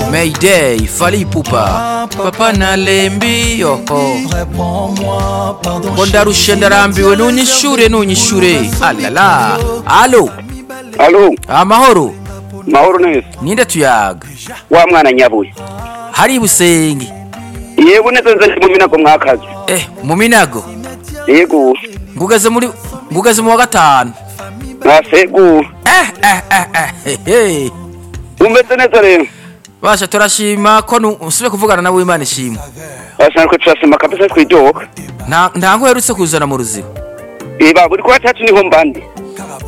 Mayday, Fally Ipupa, Papa Nalembi, Yoko, Réponds-moi, pardon. Bonda Rushenda arambiwe nunyishure nunyishure, alala, alo, alo amahoro, mahoro neza ninde tuyaga, wa mwana nyabuye hari ibusenge, yego neza nza ndi mu minago mwakazi eh, mu minago, yego ngugeze muri, ngugeze mu wa gatanu, nasegu eh, eh, eh, eh, he, he. umeze neza rero basha turashima ko nu- usubire kuvugana nawe Imana ishimwe, basanzwe turasema kabisa twidoka nta nta nguherutse kuzana mu ruziba, iba buri kwa tatu niho mbandi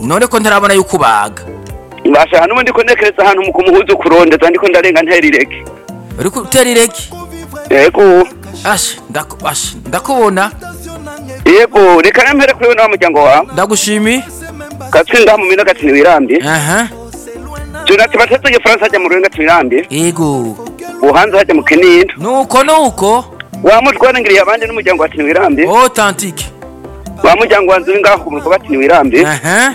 none ko ntarabona yuko ubaga, basha hano ndiko nekereza ahantu mu kumuhuza kurondeza ndiko ndarenga nterireke uriko utera irege, yego asha, ndaku- asha, ndakubona, yego reka nempere kuri we n'abamuryango wawe ndagushimiye, katsinda mu minago ati ntiwirambye aha, jonati batetse igifaransa hajya mu rurenga ntiwirambye yego. ubuhanza hajya mu kinini nuko nuko wamutwarangiriye abandi n'umuryango wa ntiwirambye otantike bamujyanga wanzu ngaho ku murwa bati ntiwirambi aha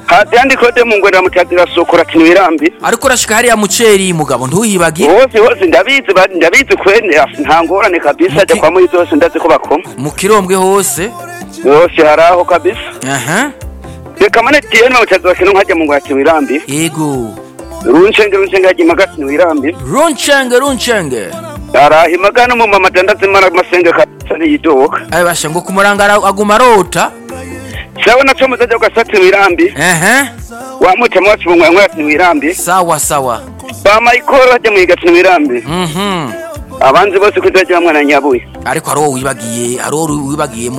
hasi yandikwa de mu ngwera mucyatira soko rati ntiwirambi ariko urashika hariya muceri mugabo ntuhibage hose hose ndabizi ba- ndabizi kwene af- nta ngorane kabisa ajya kwa muri zose ndazi ko bakoma mu kirombwe hose hose hari aho kabisa aha reka mane tiyeni bamucyatira bakino nkajya mu ngwera ntiwirambi yego runcenge runcenge hajya imaga ati ntiwirambi runcenge runcenge araha no mu mama dandazimana masenge kabisa niyidoka ayo basha ngo kumurangara aguma arota sawa na como zajya ugasa ntiwirambi aha wamucamo wacu mu ngwera ati ntiwirambi sawa sawa bamayikoro hajya mu yiga ati ntiwirambi mhm abanzi bose kuzajya bamwana nyabuye ariko ari wowe wibagiye ari wowe wibagiyemo